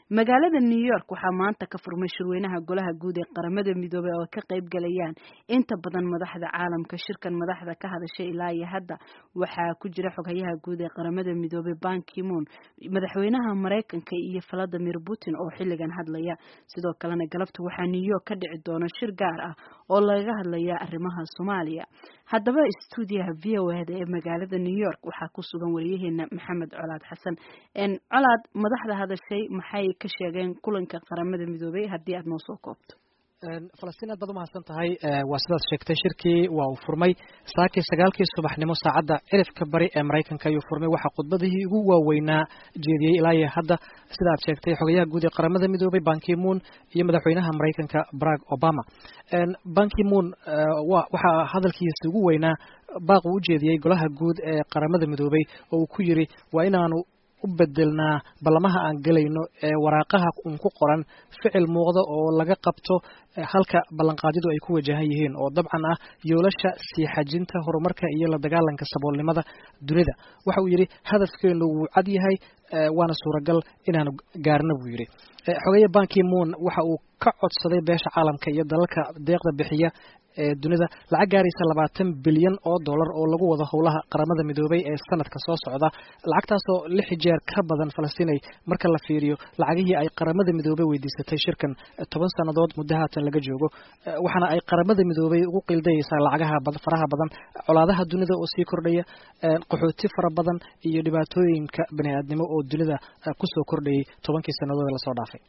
magaalada new york waxaa maanta ka furmay shirweynaha golaha guud ee qaramada midoobey oo ka qayb galayaan inta badan madaxda caalamka shirkan madaxda ka hadashay ilaa iyo hadda waxaa ku jira xoghayaha guud ee qaramada midoobey ban kimon madaxweynaha mareykanka iyo valadimir putin oo xilligan hadlaya sidoo kalena galabta waxaa new york ka dhici doona shir gaar ah oo lagaga hadlaya arrimaha soomaaliya haddaba stuudiyaha v o eda ee magaalada new york waxaa ku sugan wariyaheena maxamed colaad xasan colaad madaxda hadashay maxay ka sheegeen kulanka qaramada midoobey haddii aad noo soo koobto falastiin aad baad umahadsan tahay waa sidaad sheegtay shirkii waa uu furmay saakii sagaalkii subaxnimo saacadda cirifka bari ee maraykanka ayuu furmay waxaa khudbadihii ugu waaweynaa jeediyey ilaa iyo hadda sida aad sheegtay xogayaha guud ee qaramada midoobay bankimuun iyo madaxweynaha maraykanka barack obama bankimuun waxaa hadalkiisa ugu weynaa baaq uu u jeediyey golaha guud ee qaramada midoobay oo uu ku yiri waa inaanu u bedelnaa ballamaha aan gelayno ee waraaqaha un ku qoran ficil muuqda oo laga qabto halka ballanqaadyadu ay ku wajahan yihiin oo dabcan ah yoolasha sii xajinta horumarka iyo la dagaalanka saboolnimada dunida waxa uu yidhi hadafkeenu wuu cad yahay waana suuragal inaanu gaarno buu yidhi xogeeye bankimuun waxa uu ka codsaday beesha caalamka iyo dalalka deeqda bixiya ee dunida lacag gaaraysa labaatan bilyan oo dollar oo lagu wado howlaha qaramada midoobay ee sanadka soo socda lacagtaasoo lix jeer ka badan falastinay marka la fiiriyo lacagihii ay qaramada midoobey weydiisatay shirkan toban sannadood muddo haatan laga joogo waxaana ay qaramada midoobey ugu qildayeysaa lacagaha faraha badan colaadaha dunida oo sii kordhaya qaxooti fara badan iyo dhibaatooyinka bani aadnimo oo dunida kusoo kordhayay tobankii sannadood ee lasoo dhaafay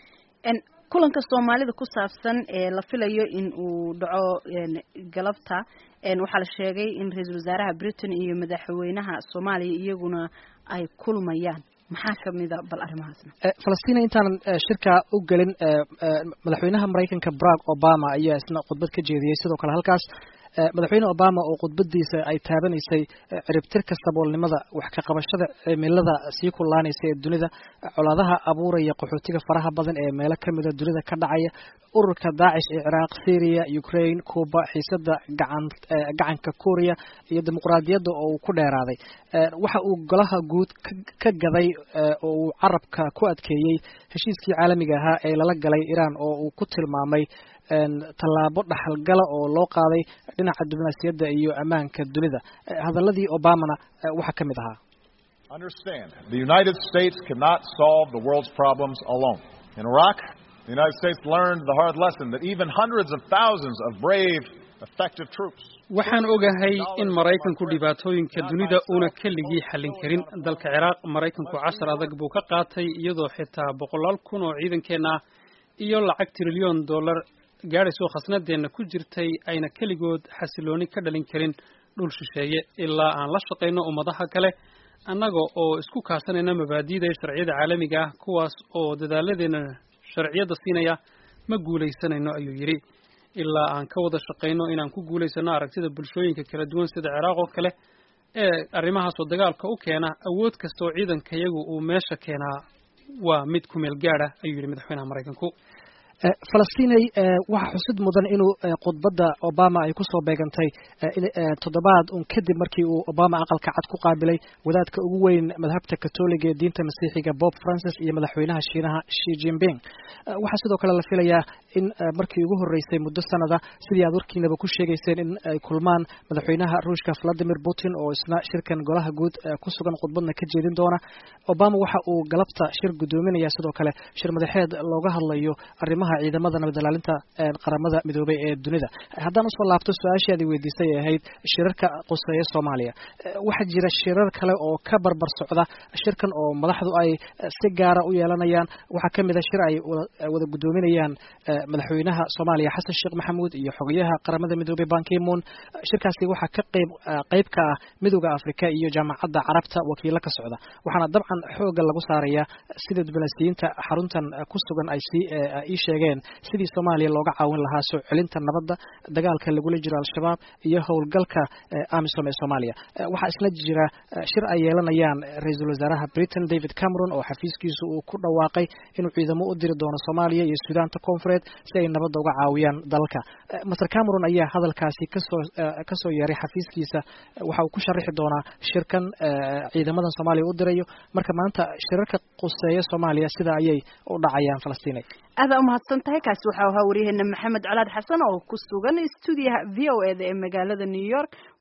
kulanka soomaalida ku saabsan ee la filayo in uu dhaco galabta waxaa la sheegay in ra-iisul wasaaraha britain iyo madaxweynaha soomaaliya iyaguna ay kulmayaan maxaa kamida bal arrimahaasna falastina intaanan shirka u gelin madaxweynaha maraykanka barack obama ayaa isna khudbad ka jeediyey sidoo kale halkaas madaxweyne obama oo khudbadiisa ay taabanaysay ciribtirka saboolnimada wax ka qabashada cimilada sii kullaanaysa ee dunida colaadaha abuuraya qaxootiga faraha badan ee meelo kamida dunida ka dhacaya ururka daacish ee ciraaq syria ukraine cuba xiisada gacan gacanka korea iyo dimuqraadiyadda oo uu ku dheeraaday waxa uu golaha guud ka gaday oo uu carabka ku adkeeyey heshiiskii caalamiga ahaa ee lala galay iran oo uu ku tilmaamay tallaabo dhaxalgala oo loo qaaday dhinaca diblomaasiyadda iyo ammaanka dunida hadaladii obamana waxaa ka mid ahaa Understand, the United States cannot solve the world's problems alone. In Iraq, the United States learned the hard lesson that even hundreds of thousands of brave, effective troops waxaan ogahay in maraykanku dhibaatooyinka dunida una keligii xallin karin dalka ciraaq maraykanku cashar adag buu ka qaatay iyadoo xitaa boqolaal kun oo ciidankeenna ah iyo lacag trilyoon dollar gaadhaysoo khasnadeenna ku jirtay ayna keligood xasilooni ka dhalin karin dhul shisheeye ilaa aan la shaqayno ummadaha kale annaga oo isku kaasanayna mabaadi'da sharciyada caalamiga ah kuwaas oo dadaaladeenna sharciyadda siinaya ma guulaysanayno ayuu yidhi ilaa aan ka wada shaqayno inaan ku guulaysano aragtida bulshooyinka kala duwan sida ciraaq oo kale ee arrimahaasoo dagaalka u keena awood kasta oo ciidankayagu uu meesha keenaa waa mid ku meel gaadha ayuu yidhi madaxweynaha maraykanku falastinay waxaa xusid mudan inuu khudbadda obama ay kusoo beegantay toddobaad un kadib markii uu obama aqalka cad ku qaabilay wadaadka ugu weyn madhabta katoliga ee diinta masiixiga bob francis iyo madaxweynaha shiinaha shi jinping waxaa sidoo kale la filayaa in markii ugu horreysay muddo sanada sidii aad warkiinaba ku sheegayseen in ay kulmaan madaxweynaha ruushka valadimir putin oo isna shirkan golaha guud ku sugan khudbadna ka jeedin doona obama waxa uu galabta shir guddoominaya sidoo kale shir madaxeed looga hadlayo arrimaha ciidamada nabadilaalinta qaramada midoobay ee dunida haddaan usoo laabto su-aashii aad weydiisay ee ahayd shirarka quseeya soomaaliya waxaa jira shirar kale oo ka barbar socda shirkan oo madaxdu ay si gaara u yeelanayaan waxaa kamid a shir ay wada guddoominayaan madaxweynaha soomaaliya xasan sheekh maxamuud iyo xogayaha qaramada midoobey bankimuun shirkaasi waxaa ka qeyb qeyb ka ah midooda afrika iyo jaamacadda carabta wakiilo ka socda waxaana dabcan xooga lagu saarayaa sida diblomaasiyiinta xaruntan ku sugan ay sii ii sheegeen sheegeen sidii soomaaliya looga caawin lahaa soo celinta nabadda dagaalka lagula jiro al-shabaab iyo howlgalka amisom ee soomaaliya waxaa isla jira shir ay yeelanayaan ra-iisul wasaaraha britain david cameron oo xafiiskiisu uu ku dhawaaqay inuu ciidamo u diri doono soomaaliya iyo suudaanta koonfureed si ay nabadda uga caawiyaan dalka master cameron ayaa hadalkaasi kasoo kasoo yeeray xafiiskiisa waxa uu ku sharaxi doonaa shirkan ciidamadan soomaaliya u dirayo marka maanta shirarka quseeya soomaaliya sida ayay u dhacayaan falastiinay aada umahadsan tahay kaasi waxau ahaa waryaheena maxamed colaad xasan oo ku sugan stuudiyaha v o e da ee magaalada new york